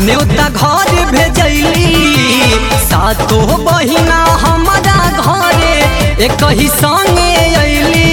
न्योता घर भेजैली सातो बहिना हमारा घरे एक ही संगे अइली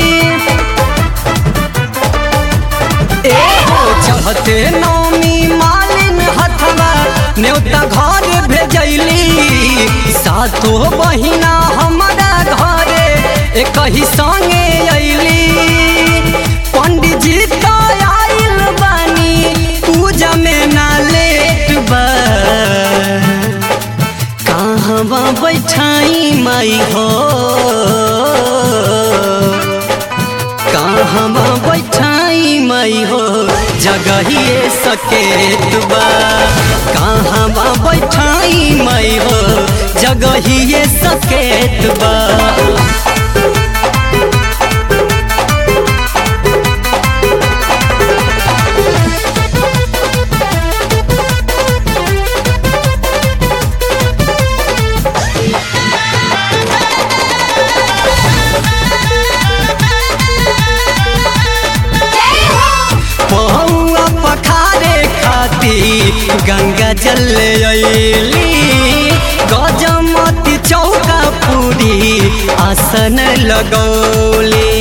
ए हो चढ़ते नौमी मालिन हथवा न्योता घर भेजैली सातो बहिना हमारा घरे एक ही संगे अइली पंडित जी तो आइल बानी पूजा में ना लेट बा कहवा बैठाई माई हो कहवा बैठाई माई हो जगहिए सकेत बा कहवा बैठाई माई हो जगहिए सकेत बा पहुआ पखारे खाती गंगा जल अइली गजमती चौका पूरी आसन लगौली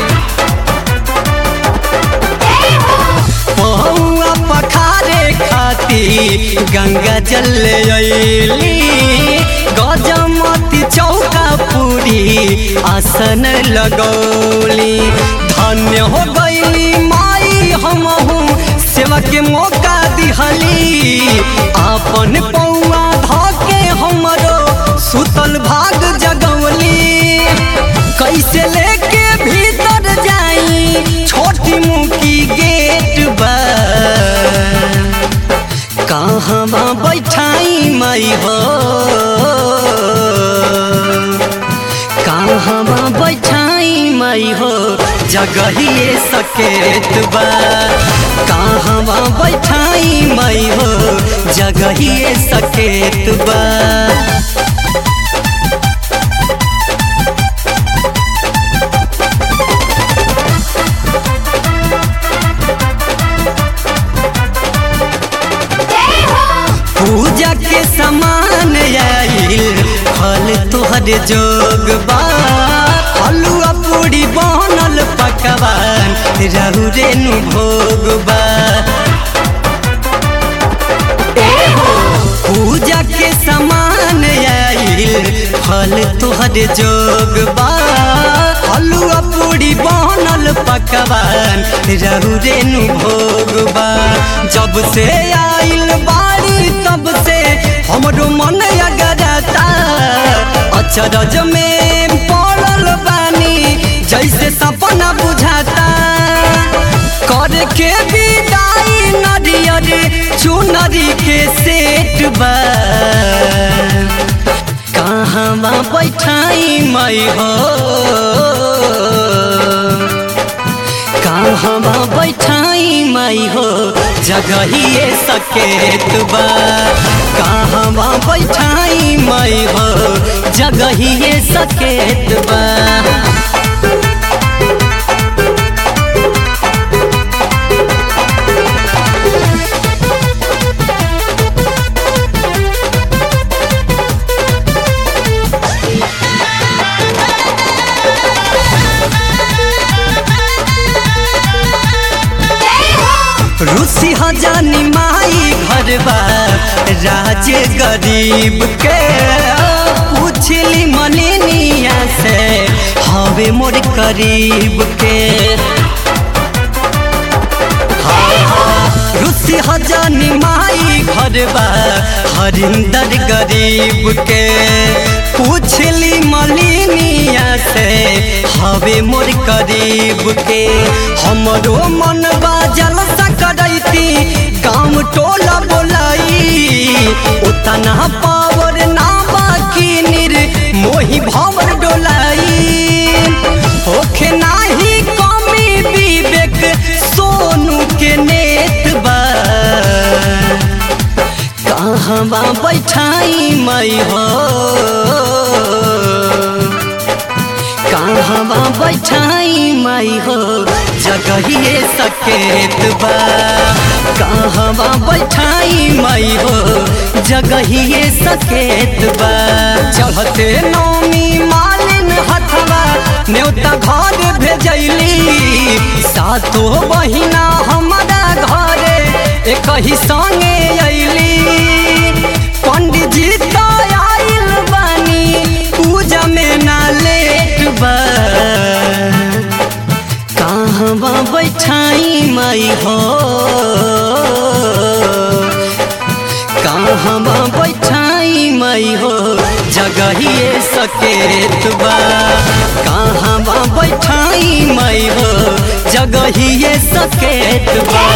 पहुआ पखारे खाती गंगा जल अइली गजमती चौका पूरी आसन लगौली धन्य हो गईली माई हमहू सेवा के मौका दिहली आपन पौआ धके हमरो सुतल भाग जगवली कैसे लेके भीतर जाई छोटी मुकी गेट बा कहवा बैठाई माई हो कहवा बैठाई माई हो जगहिए सकेत बा कहवा बैठाई माई हो जगहिए सकेत बा पूजा के समान आइल फल तोहर जोग बा हलुआ पूरी बनल पकवान रहु रेनु भोग बा एहो पूजा के समान आइल फल तोहर जोग बा हलुआ पूरी बनल पकवान रहु रेनु भोग बा जब से आइल बाड़ी तब से हमरो मन अगरता अचरज में पड़ल बानी जैसे सपना बुझाता कर के विदाई नरियर चुनरी के सेट बा कहवा बैठाई मई हो कहवा बैठाई मई हो जगहिए सकेत बा कहवा बैठाई मई हो जगहिए सकेत बा रूसी हजानी माई घरबा राज गरीब के पूछली मलिनिया से हवे मोर करीब के रूसी हजानी माई घरबा हरिंदर गरीब के पूछली मलिनिया से हवे मोर करीब के हमरो मन बाजल सकरैती गाँव टोला बोलाई उतना पावर ना बाकी निर मोही भवर डोलाई होखे नाही कमी विवेक सोनू के नेत बा कहवा बैठाई मई हो कहवा बैठाई माई हो जगहिए सकेत बा कहवा बैठाई माई हो जगहिए सकेत बा चढ़ते नौमी मालिन हथवा न्योता घर भेजैली सातो बहिना हमारा घरे एक ही संगे अइली पंडित जी तो आइल बानी पूजा में ना लेट बा कहवा बैठाई माई हो कहवा बैठाई माई हो जगहिए सकेत बा कहवा बैठाई माई हो जगहिए सकेत बा